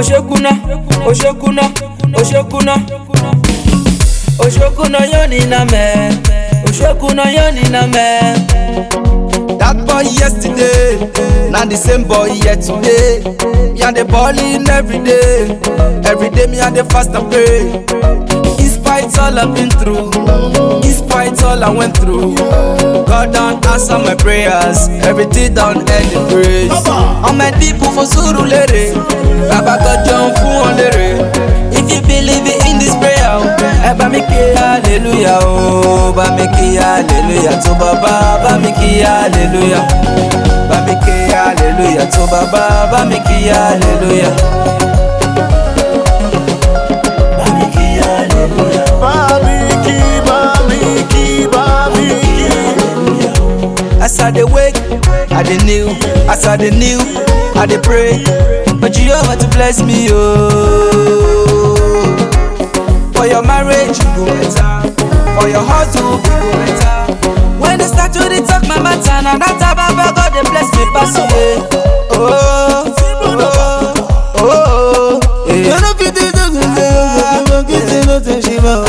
Oshokuna, Oshokuna, Oshokuna. Oshokuna yoni na me. Oshokuna yoni na me. That boy yesterday, now the same boy here today. Me and the ballin' every day. Every day me and the fast and pray. Despite all I've been through, despite all I went through, God don't answer my prayers. Everything done end in praise. All my people for Surulere, Baba God John fún lere. If you believe in this prayer, ẹ bá mi ké hallelujah o, bá mi ké hallelujah tó bàbá, bá mi ké hallelujah. Bá mi ké hallelujah tó bàbá, bá mi ké hallelujah. Bá mi ké hallelujah. Babiki, babiki, babiki. As I dey wake, I dey kneel. As I dey kneel, I dey pray. But you over to bless me, oh. For your marriage, you go better. For your hustle, you go better. When they start to dey talk my matter, now that Baba God dey bless me pass away. Oh, oh, oh, oh, eh. You know fit do something, say, no say she want.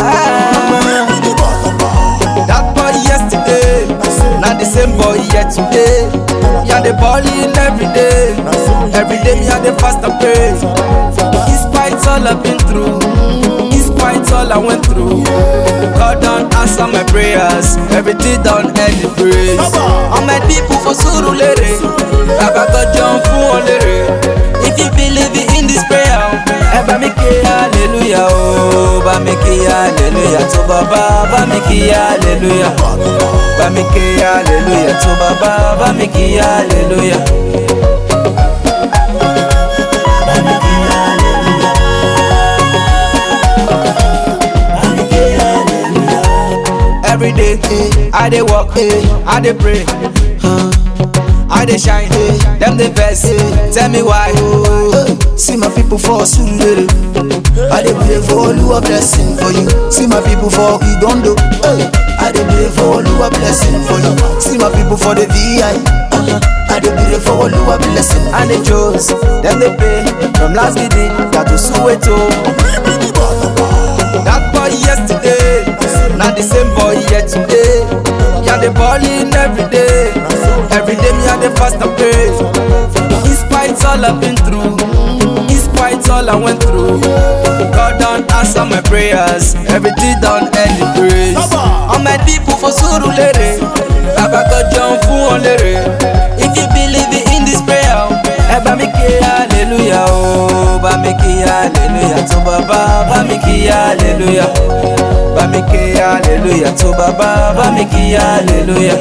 That boy yesterday, now the same boy here today. Me and the ballin' every day. Every day me and the fast and pray. Despite all I've been through, despite all I went through, God don't answer my prayers. Everything done end in praise. All my people for Surulere, Baba God John fún lere. If you believe in this prayer, ẹ bá mi ké hallelujah o, bá mi ké hallelujah tó bàbá, bá mi ké hallelujah. Bá mi ké hallelujah tó bàbá, bá mi ké hallelujah. Bá mi ké hallelujah. Bá mi ké hallelujah. Every day, I dey work, I dey pray. I dey shine, them dey vex. Tell me why. See my people for Surulere. I dey pray for Oluwa blessing for you. See my people for Igondo. Hey. I dey pray for Oluwa blessing for you. See my people for the VI. Uh-huh. I dey pray for Oluwa blessing. And the chose, them dey pay from last gidi down to Soweto. That boy yesterday, now the same boy here today. Me and the ballin' every day. Every day me and the fast and pray. Despite all I've been through, despite all I went through, God don't answer my prayers. Everything done end in praise. All my people for Surulere, Baba God John fún lere. If you believe in this prayer, ẹ bá mi ké hallelujah o, bá mi ké hallelujah tó bàbá, bá mi ké hallelujah. Bá mi ké hallelujah tó bàbá, bá mi ké hallelujah.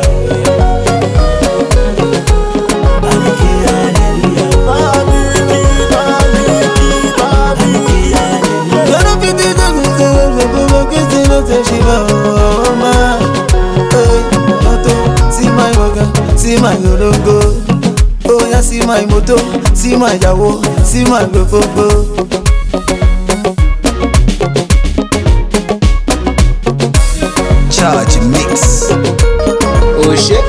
Bá mi ké hallelujah. Babiki, babiki, babiki. You know fit do something, no say she want. Hey, Moto, see my waga, see my golongo. Oh yeah, see my moto, see my yawo, see my gogogo. Charge mix. Oh shit.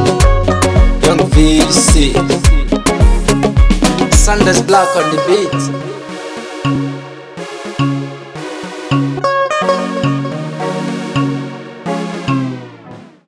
Young VC. Sanders Black on the beat.